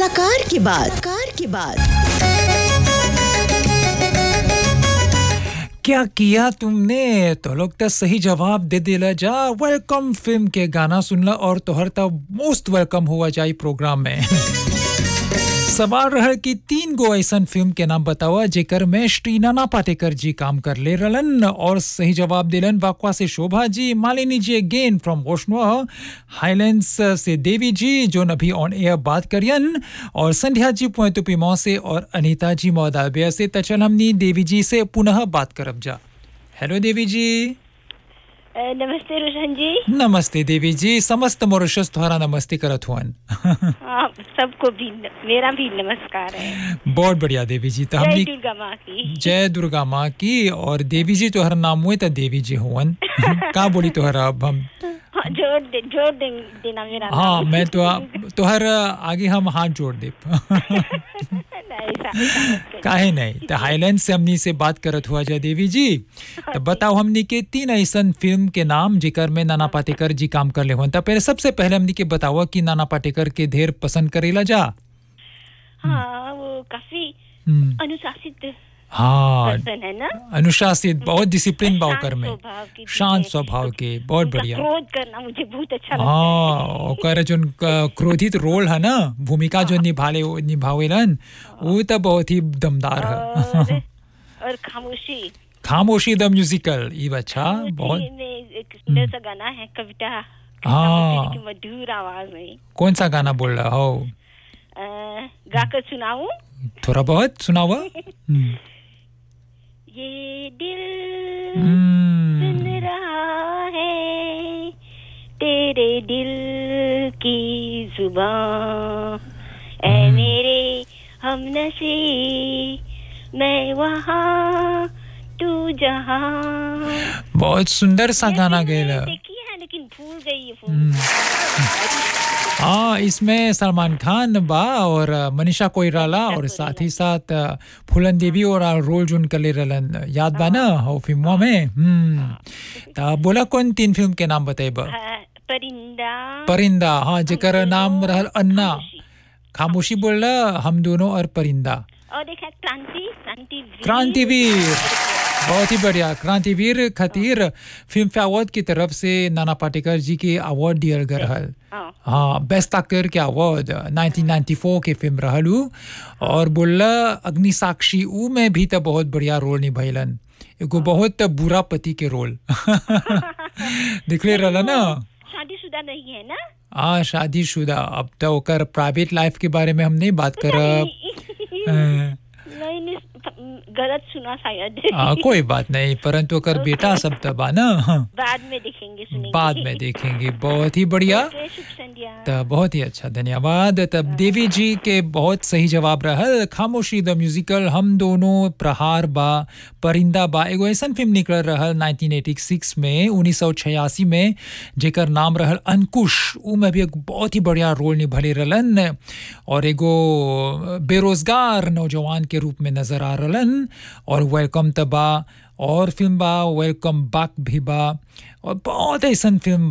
कलाकार की बात कार की बात क्या किया तुमने तो लोग तो सही जवाब दे दिला जा वेलकम फिल्म के गाना सुनला और तोहर तो मोस्ट वेलकम हुआ जाई प्रोग्राम में सवाल रहा कि तीन गो ऐसन फिल्म के नाम बतावा जेकर में श्री नाना पाटेकर जी काम कर ले रलन और सही जवाब दिलन वाकवा से शोभा जी मालिनी जी अगेन फ्रॉम वोशनुआ हाईलैंड्स से देवी जी जो अभी ऑन एयर बात करियन और संध्या जी पोतुपीमो से और अनीता जी मौदाबिया से तो चल हमनी देवी जी से पुनः बात करब जा हेलो देवी जी अ, नमस्ते रोशन जी नमस्ते देवी जी समस्त मॉरिशस तुम्हारा नमस्ते करत हुअन हाँ सबको भी न- मेरा भी नमस्कार है बहुत बढ़िया देवी जी तो जय हमनी दुर्गा माँ की जय दुर्गा माँ की और देवी जी तोहर नाम हुए तो देवी जी हुवन का बोली तोहर अब हम हाँ, जोड़ दे जोड़ दे, देना मेरा हाँ नाम। मैं तो तोहर आगे हम हाथ जोड़ दे नहीं, ऐसा- ऐसा मत करिए। काहे नहीं तो हाईलैंड से हमनी से बात करत हुआ जय देवी जी तो बताओ हमनी के तीन ऐसन फिल्म के नाम जिकर में नाना पाटेकर जी काम कर ले हुन तो पहले सबसे पहले हमनी के बतावा कि नाना पाटेकर के ढेर पसंद करेला जा हाँ वो काफी हम्म, अनुशासित हाँ पर्सन है ना अनुशासित बहुत डिसिप्लिन बा शांत ओकर में स्वभाव के शांत पीछे स्वभाव के बहुत उनका बढ़िया क्रोध करना मुझे बहुत अच्छा लगता हाँ ओकर जोन क- क्रोधित रोल है ना भूमिका जो निभाले निभावेलन वो तो बहुत ही दमदार है है और और खामोशी खामोशी द म्यूजिकल ये अच्छा बहुत खामोशी में एक सुंदर सा गाना है कविता हाँ। की मधुर आवाज में कौन सा गाना बोल रहा हो अ, गाकर सुनाऊं थोड़ा बहुत सुनावा हम्म। ये दिल हम्म, सुन रहा है तेरे दिल की जुबान ऐ मेरे हम नशी मैं वहाँ तू जहाँ बहुत सुंदर सा गाना गया देखी है लेकिन भूल गई ये फोन हाँ इसमें सलमान खान बा और मनीषा कोइराला और साथ ही साथ अ, फूलन देवी और आ रोल जोन कर ले रहलन याद बा ना हो फिल्मों में हम्म ता बोला कौन तीन फिल्म के नाम बताइबा हाँ, परिंदा परिंदा हाँ जेकर नाम रहल अन्ना खामोशी। खामोशी बोल हम दोनों और परिंदा और एक है क्रांति क्रांतिवीर क्रांतिवीर बहुत ही बढ़िया क्रांतिवीर खातिर फिल्म फेयर अवार्ड की तरफ से नाना पाटेकर जी के अवार्ड दियल गए रहल हाँ हाँ बेस्ट एक्टर के अवार्ड 1994 के फिल्म रहलू और बोला अग्नि साक्षी ऊ में भी तो बहुत बढ़िया रोल निभैलन एगो बहुत बुरा पति के रोल दिखले रहला ना शादीशुदा नहीं है ना हाँ शादीशुदा अब तो ओकर प्राइवेट लाइफ के बारे में हम नहीं बात करब अ, नहीं नहीं गलत सुना शायद आ, कोई बात नहीं परंतु ओकर बेटा सब तो बा ना हाँ, बाद में देखेंगे सुनेंगे बाद में देखेंगे बहुत ही बढ़िया ओके, शुभ संध्या तो बहुत ही अच्छा धन्यवाद तब देवी जी के बहुत सही जवाब रहल खामोशी द म्यूजिकल हम दोनों प्रहार बा परिंदा बा एगो ऐसन फिल्म निकल रहल 1986 में 1986 में जेकर नाम रहल अंकुश ऊ में भी एक बहुत ही बढ़िया रोल निभले रहलन और एगो बेरोजगार नौजवान के रूप में नजर आ रहलन और वेलकम तबा और फिल्म बा वेलकम बैक भी बा और बहुत ऐसन फिल्म